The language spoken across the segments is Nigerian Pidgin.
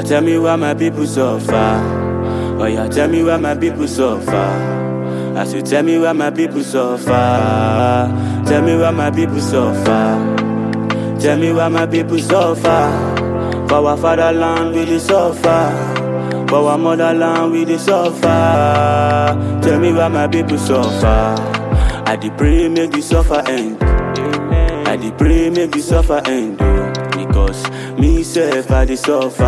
tell me why my people suffer. Oh yeah, tell me why my people suffer. I say, tell me why my people suffer. Tell me why my people suffer. Tell me why my people suffer. For our fatherland we dey suffer. For our motherland we dey suffer. Tell me why my people suffer. I dey pray make the suffer end. I dey pray make the suffer end. Oh, because me self I dey suffer.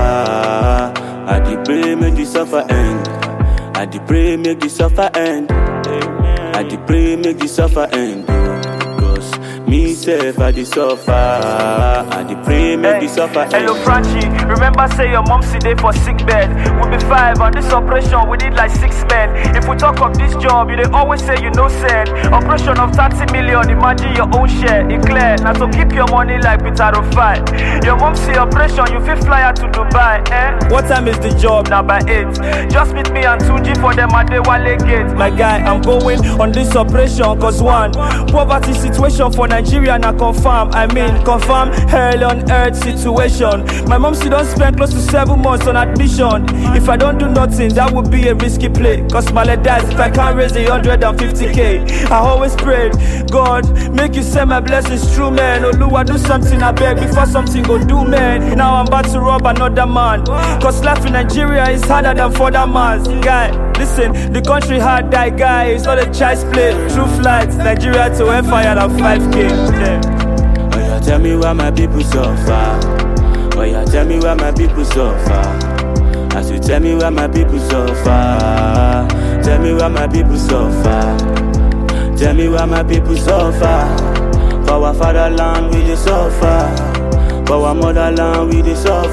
I dey pray make the suffer end. I dey pray make the suffer end. I dey pray make the suffer end. oh, Because me self I dey suffer. I dey pray make the suffer end. Hello Franchi, remember say your mom sit there for sick bed. We be five on this operation, we need like six men. If we talk of this job, you they always say you know said. Operation of 30 million, imagine your own share. It clear, now so keep your money like Peter Rufai. Your mom say operation, you fit fly her to Dubai, eh? What time is the job? Now by 8. Just meet me and Tunji for them at the Wale gate. My guy, I'm going on this operation, cause one, poverty situation for Nigeria now confirm. I mean, confirm hell on earth situation. My mom she don't spend close to seven months on admission. If I don't do nothing, that would be a risky play. Cause my leg dies if I can't raise a hundred and fifty K. I always prayed, God, make you send my blessings true, man. Oluwa, do something I beg before something go do, man. Now I'm about to rob another man. Cause life in Nigeria is harder than for that man's guy. Listen, the country hard die guy. It's not a child's play. True flights, Nigeria to hellfire than 5K. Yeah. Oh yeah, tell me why my people suffer. Oh yeah, tell me why my people suffer. I say, tell me why my people suffer. Tell me why my people suffer. Tell me why my people suffer. For our fatherland we dey suffer. For our motherland we dey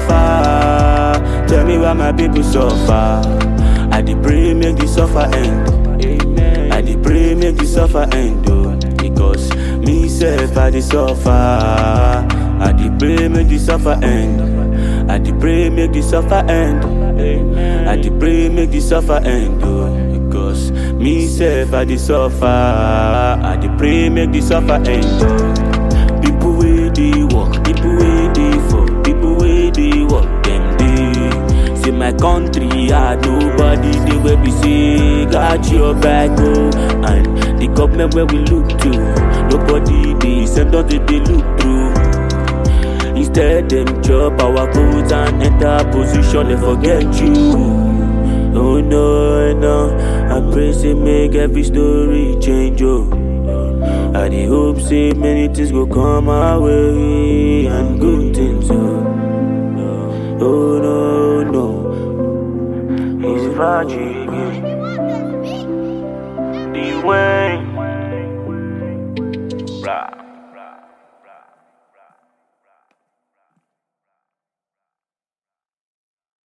suffer. Tell me why my people suffer. I dey pray make the suffer end. I dey pray make the suffer end. Oh, because me self I dey suffer. I dey pray make the suffer end. I dey pray make the suffer end. I dey pray make the suffer end. Oh, because me self I dey suffer. I dey pray make the suffer end. Oh, people wey dey work, people wey dey for, people wey dey work, dem dey. Say my country hard, nobody dey where we say got your back, oh. And the government where we look to, nobody dey send us dey dey look through. Instead, them chop our goods and enter position, they forget you. Oh no, no, I pray say make every story change, oh. I dey hope say many things go come our way and good things, oh. Oh no, no. It's Raji, the way. Rah.